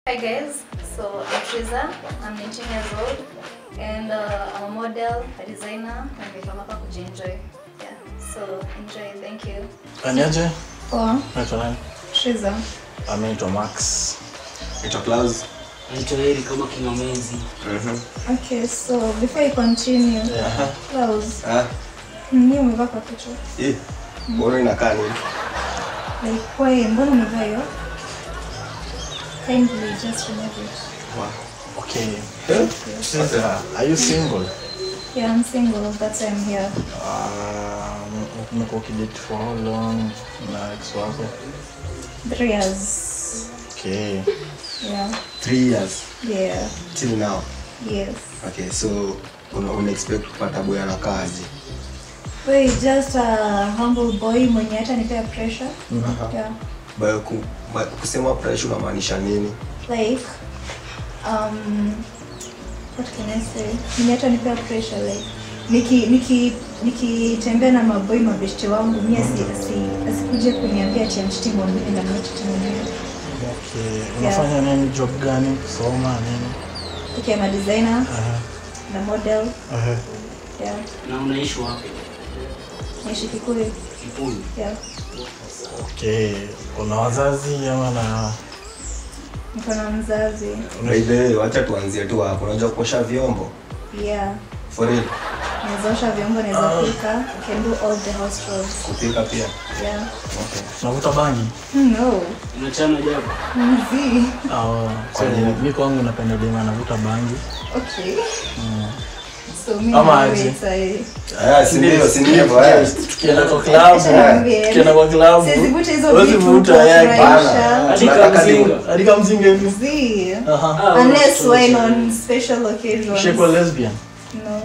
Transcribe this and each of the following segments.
Hi guys, so I'm Triza, I'm 19 years old and uh, I'm a model, a designer na nimekama hapa kujienjoy. Yeah, so enjoy, thank you. Aniaje? Poa, Naitwa nani? Triza. Ami naitwa Max. Naitwa Klaus. Naitwa Heri kama King'amezi. Okay, so before you continue, Yeah. Klaus, Ah, nini umevaa kwa kichwa? eh. Mbona inakaa nini? Like, why, mbona umevaa hiyo? Kindly just remove it. Okay. Eh? Sasa, are you single? Yeah, I'm single, that's why I'm here. Um, umekuwa ukidate for how long na ex wako? Three years. Okay. Yeah, Three years yeah, till now. yes. Okay, so una, una expect kupata boy anakaa aje? Wait, just a humble boy mwenye hata nipea pressure. Yeah. By ku, by, kusema pressure unamaanisha nini? Like, um, what can I say? Mwenye hata nipea pressure like niki niki nikitembea na maboy mabeshte wangu mimi asi asi asikuje kuniambia ati I'm cheating on you and I'm not cheating on you. Okay. Unafanya nini? Job gani? Kusoma nini? Okay, I'm a designer Aha. na model. Aha. Yeah. Na unaishi wapi? Naishi Kikuyu. Kikuyu. Yeah. Okay. Una wazazi ama na Niko na mzazi. By the way, wacha tuanzie tu hapo. Unajua kuosha vyombo? Yeah. For real? Naweza osha vyombo, naweza pika. I can do all the house chores. Kupika pia. Yeah. Okay. unavuta bangi? No. Unachana japo? Mzee. Oh, so mi kwangu napenda dema anavuta bangi. Okay. So me Ama and aje? you, it's a- Ah, si ndio, si ndio eh. Tukienda kwa klabu, Niambie. tukienda kwa klabu. Siwezi vuta hizo Huwezi vitu vuta, kwa yeah, kufurahisha. Hadi Tunataka kamzinga. Hadi kama mzinga hivi. Mzee. Aha. Ah, Unless unachana wine chana. on special occasions. Ushakuwa lesbian? No.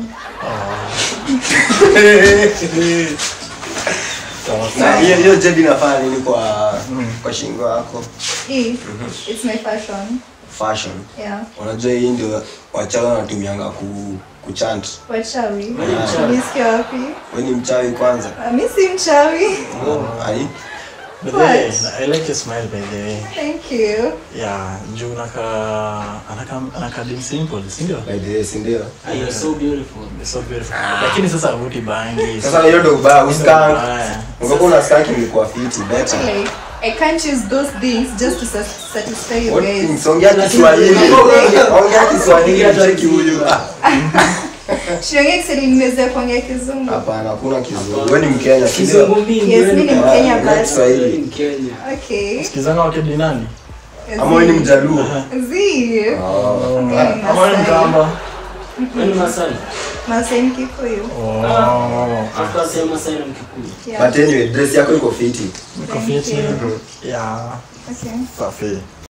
Sawa Na hiyo hiyo jebi inafanya nini kwa kwa shingo yako? E, it's my fashion. Fashion. Yeah. Unajua hii ndio wachawi wanatumianga ku kuchant. Wachawi. mchawi. Nisikia wapi? Wewe ni mchawi kwanza. Ah, Mi si mchawi. Ai. By the way, What? I like your smile by the way. Thank you. Yeah, juu naka anaka anaka dim simple, si ndio? By the way, si ndio? Ah, you're so beautiful. So beautiful. Lakini sasa avuti bangi. Sasa hiyo ndio ubaya, uskank. Mbaya. Ungekuwa una skank ingekuwa fiti better. Like, I can't use those things just to sat- satisfy you What guys. things? Ongea Kiswahili. Ongea Kiswahili cheki huyu. Ah, Shiongea Kiswahili nimeweza kuongea Kizungu. Hapana, hakuna kizungu. Wewe ni Mkenya, si Kizungu ndio? mingi. Yes, wewe mi ni ni- Mkenya Ah, ongea but Kiswahili. wewe ni Mkenya. okay. Sikizana wakedi nani? Ama wewe ni Mjaluo? Zii. Oh. Okay, Ama wewe ni Masai. Mkamba? Wewe ni Masai. Masai ni Kikuyu. Oh. After say Masai na Mkikuyu. Yeah. But anyway, dress yako iko fiti. Niko Thank fiti. you. Yeah. Okay. Safi.